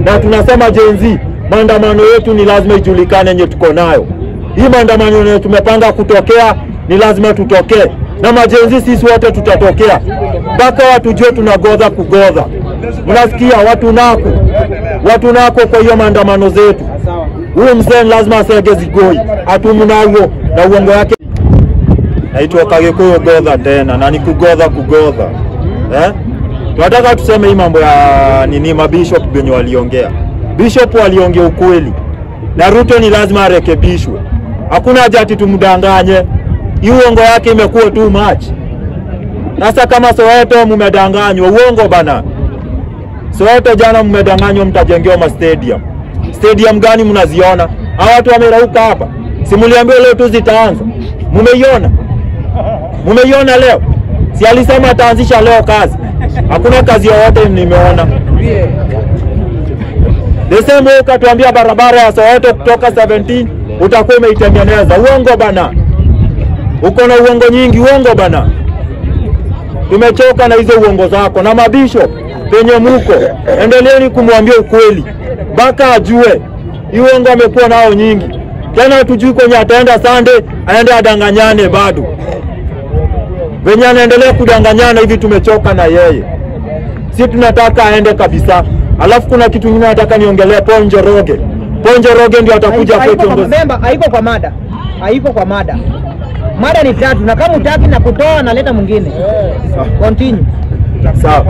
na tunasema Gen Z, maandamano yetu ni lazima ijulikane yenye tuko nayo. Hii maandamano yenye tumepanga kutokea ni lazima tutokee, na majenzi sisi wote tutatokea mpaka watu jue tunagodha kugodha. Mnasikia watu nako watu nako. Kwa hiyo maandamano zetu, huyu mzee lazima asege zigoi atumnawo na uongo yake. Naitwa Kagikuyu Godha tena na ni kugodha kugodha eh? Tunataka tuseme hii mambo ya nini, mabishop wenye waliongea. Bishop waliongea ukweli, na Ruto ni lazima arekebishwe. Hakuna haja ati tumdanganye, hii uongo yake imekuwa too much. Sasa kama Soweto mumedanganywa, uongo bana. Soweto jana mmedanganywa, mtajengewa ma stadium. Stadium gani mnaziona? Hawa watu wamerauka hapa, si mliambiwa leo tu zitaanza? Mumeiona? Mumeiona leo? Si alisema ataanzisha leo kazi? Hakuna kazi yoyote nimeona. The same way ukatuambia barabara ya Soweto kutoka 17 utakuwa umeitengeneza. Uongo bana, uko na uongo nyingi, uongo bana. Tumechoka na hizo uongo zako. Na mabishop penye muko, endeleeni kumwambia ukweli mpaka ajue hii uongo amekuwa nao nyingi. Tena hatujui kwenye ataenda Sunday, aende adanganyane bado venye anaendelea kudanganyana hivi, tumechoka na yeye. Si tunataka aende kabisa. Alafu kuna kitu kingine nataka niongelee Paul Njoroge. Paul Njoroge ndio atakuja kwa Haiko kwa kiongozi. memba, haiko kwa mada, haiko kwa mada. Mada ni tatu, na kama utaki na kutoa naleta mwingine. Continue. Sawa.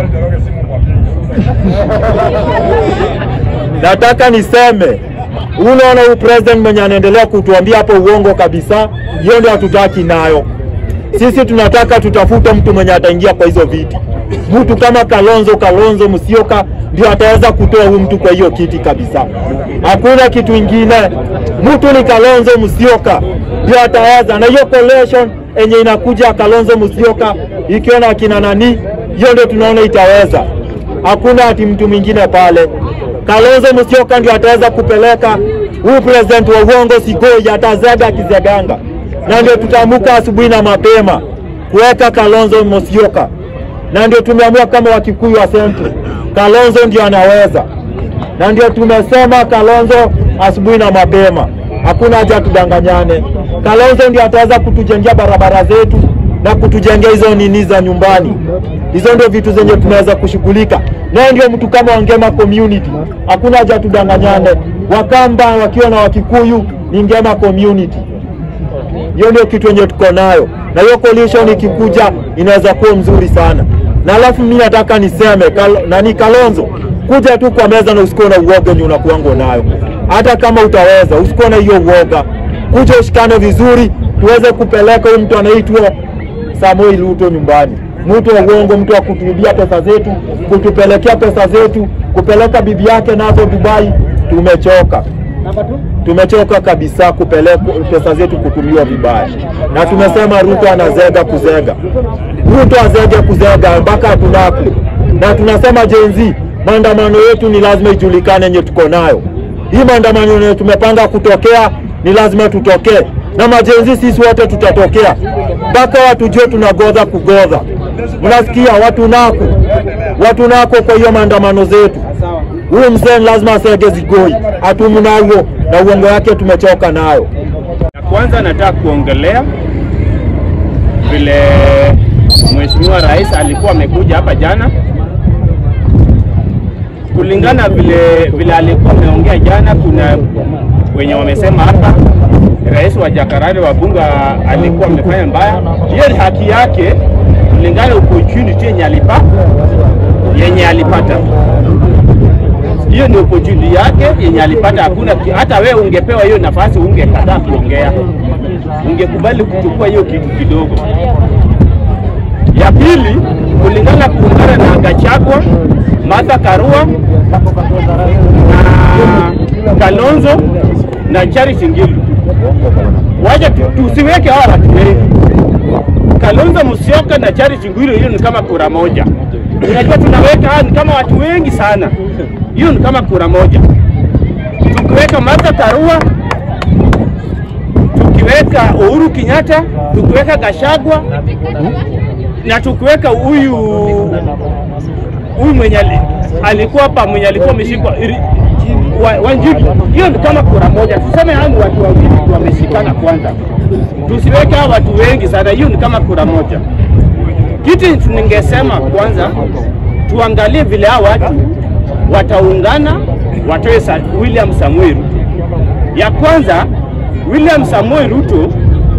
Nataka niseme unaona, huyu president mwenye anaendelea kutuambia hapo uongo kabisa, hiyo ndio hatutaki nayo. Sisi tunataka tutafute mtu mwenye ataingia kwa hizo viti, mtu kama Kalonzo Kalonzo Musyoka ndio ataweza kutoa huyu mtu kwa hiyo kiti kabisa. Hakuna kitu ingine, mtu ni Kalonzo Musyoka ndio ataweza, na hiyo coalition enye inakuja Kalonzo Musyoka ikiwa na akina nani, hiyo ndio tunaona itaweza. Hakuna ati mtu mwingine pale. Kalonzo Musyoka ndio ataweza kupeleka huyu president wa uongo Sigoi, atazega akizeganga, na ndio tutaamuka asubuhi na mapema kuweka Kalonzo Musyoka, na ndio tumeamua kama Wakikuyu wa Central, Kalonzo ndio anaweza, na ndio tumesema Kalonzo asubuhi na mapema, hakuna haja tudanganyane. Kalonzo ndio ataweza kutujengea barabara zetu na kutujengea hizo nini za nyumbani. Hizo ndio vitu zenye tunaweza kushughulika naye. Ndio mtu kama Wangema community, hakuna haja tudanganyane. Wakamba wakiwa na Wakikuyu ni Ngema community. Hiyo ndio kitu yenye tuko nayo, na hiyo coalition ikikuja inaweza kuwa mzuri sana. Na alafu mimi nataka niseme kal, nani Kalonzo, kuja tu kwa meza na usikuwe na uoga yenye unakuango nayo. Hata kama utaweza, usikuwe na hiyo uoga, kuja ushikane vizuri, tuweze kupeleka huyu mtu anaitwa Samuel Ruto nyumbani, mtu wa uongo, mtu wa kutuibia pesa zetu, kutupelekea pesa zetu, kupeleka bibi yake nazo Dubai. Tumechoka tumechoka kabisa kupeleka pesa zetu kutumiwa vibaya, na tumesema Ruto anazega kuzega, Ruto azege kuzega mpaka tunako, na tunasema Gen Z, maandamano yetu ni lazima ijulikane yenye tuko nayo. Hii maandamano yenye tumepanga kutokea ni lazima tutokee, na majenzi sisi wote tutatokea mpaka watu jue tunagodha kugodha. Mnasikia watu nako, watu nako. Kwa hiyo maandamano zetu huyu mzee lazima asege zigoi atumnawo na uongo yake tumechoka nayo. Ya kwanza nataka kuongelea vile Mheshimiwa Rais alikuwa amekuja hapa jana, kulingana vile vile alikuwa ameongea jana. Kuna wenye wamesema hapa rais wa Jakarta wa bunge alikuwa amefanya mbaya. Hiyo ni haki yake kulingana opportunity yenye alipa yenye alipata hiyo ni opportunity yake yenye alipata. Hakuna hata wewe ungepewa hiyo nafasi ungekataa kuongea, ungekubali kuchukua hiyo kitu kidogo. Ya pili, kulingana kuungana na Gachagua, Martha Karua na Kalonzo na Charity Ngilu, waje tu- tusiweke hawa watu wengi. Kalonzo Musyoka na Charity Ngilu, hiyo ni kama kura moja. Unajua tunaweka hawa ni kama watu wengi sana, hiyo ni kama kura moja. Tukiweka Martha Karua, tukiweka Uhuru Kenyatta, tukiweka Gachagua na tukiweka huyu huyu mwenye ali- alikuwa hapa mwenye alikuwa ameshikwa Ri- wa- Wanjiru, hiyo ni kama kura moja, tuseme hao ni watu wawili tu wameshikana kwanza, tusiweke hao watu wengi sana, hiyo ni kama kura moja. Kitu ningesema kwanza, tuangalie vile hao watu wataungana, watoe sa- William Samuel Ruto. Ya kwanza, William Samuel Ruto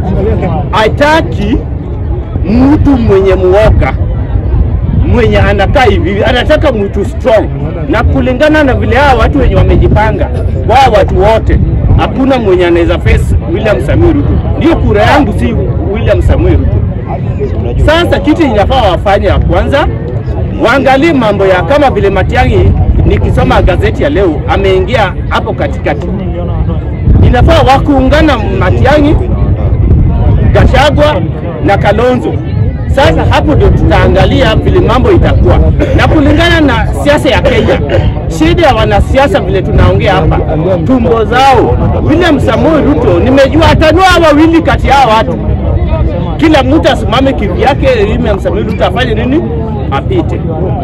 hataki mtu mwenye muoga mwenye anakaa hivi, anataka mtu strong, na kulingana na vile hawa watu wenye wamejipanga, wao watu wote, hakuna mwenye anaweza face William Samuel Ruto. Ndio kura yangu si William Samuel Ruto. Sasa kitu inafaa wafanye ya kwanza, waangalie mambo ya kama vile Matiang'i, nikisoma gazeti ya leo, ameingia hapo katikati. Inafaa wakuungana Matiang'i, Gachagua na Kalonzo. Sasa hapo ndio tutaangalia vile mambo itakuwa, na kulingana na siasa ya Kenya, shida ya wanasiasa vile tunaongea hapa, tumbo zao. William Samoei Ruto nimejua atanua wawili kati ya hawa watu, kila mtu asimame kivyake. William Samoei Ruto afanye nini? Apite.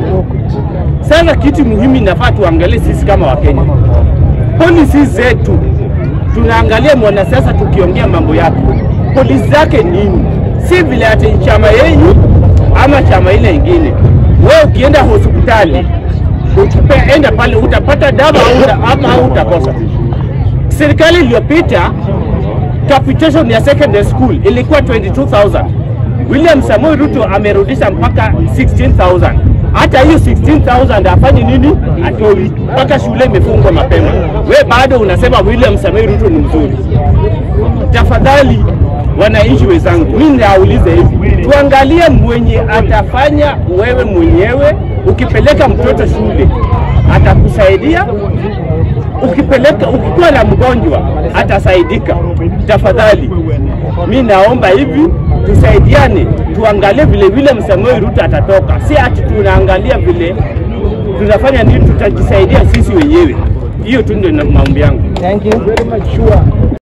Sasa kitu muhimu inafaa tuangalie sisi kama Wakenya, polisi zetu tunaangalia mwanasiasa tukiongea mambo yake, polisi zake nini, si vile ati chama yenyu ama chama ile ingine. Wewe ukienda hospitali ukipe, enda pale utapata dawa au uta- ama au utakosa. Serikali iliyopita capitation ya secondary school ilikuwa 22000 William Samoei Ruto amerudisha mpaka 16000 hata hiyo 16000 afanye nini? Atoi mpaka shule imefungwa mapema. We bado unasema William Samoei Ruto ni mzuri. Tafadhali wananchi wenzangu, mimi naulize hivi, tuangalie mwenye atafanya wewe mwenyewe. Ukipeleka mtoto shule atakusaidia, ukipeleka ukikuwa na mgonjwa atasaidika. Tafadhali mi naomba hivi tusaidiane, tuangalie vile vile Samoei Ruto atatoka, si ati tunaangalia vile tunafanya nini, tutajisaidia sisi wenyewe. Hiyo tu ndio na- maombi yangu. Thank you. Very much sure.